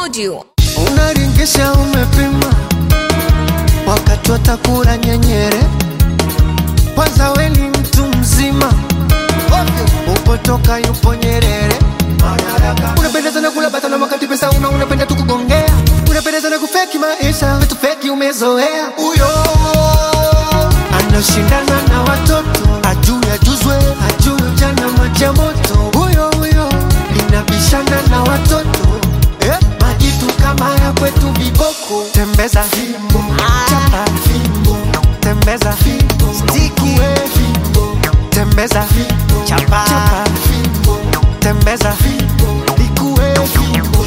audio. unaringisha umepima wakati watakula nyenyere kwanza weni mtu mzima ovyo upotoka yupo nyerere unapenda sana kula bata na wakati pesa una unapenda tu kugongea unapenda sana kufeki maisha vitu feki umezoea huyo anashindana na watoto ajui ajuzwe ajui ujana maji ya moto huyo huyo linabishana na watoto eh? majitu kama ya kwetu viboko tembeza fimbo chapa fimbo tembeza fimbo stiki fimbo tembeza fimbo chapa chapa fimbo tembeza fimbo likue fimbo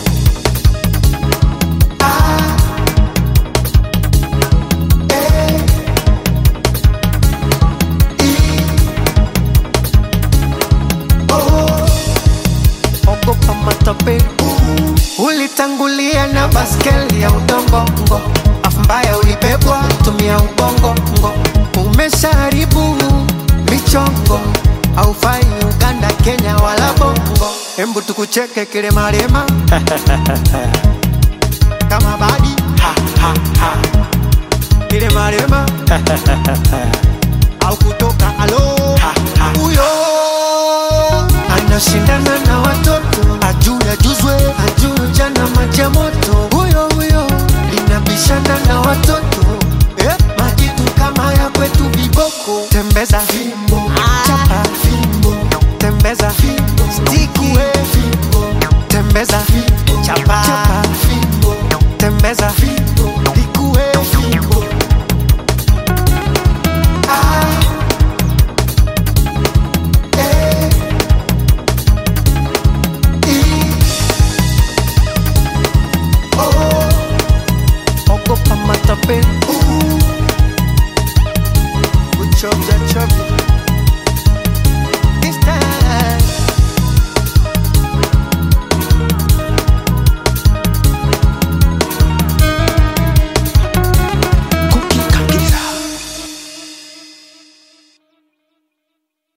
ah eh oh ogopa matope ulitangulia na baskeli ya udongongo afu mbaya ulibebwa tumia ubongongo umeshaharibu michongo aufai uganda kenya wala bongo embu tukucheke kilemalema kama badi ha, ha, ha. kilemalema au kutoka alo huyo anashindana na watoto ajui ajuzwe ajui jana maji ya moto huyo huyo linabishana na watoto eh? majitu kama ya kwetu viboko tembeza fimbo chapa fimbo tembeza fimbo stiki fimbo tembeza fimbo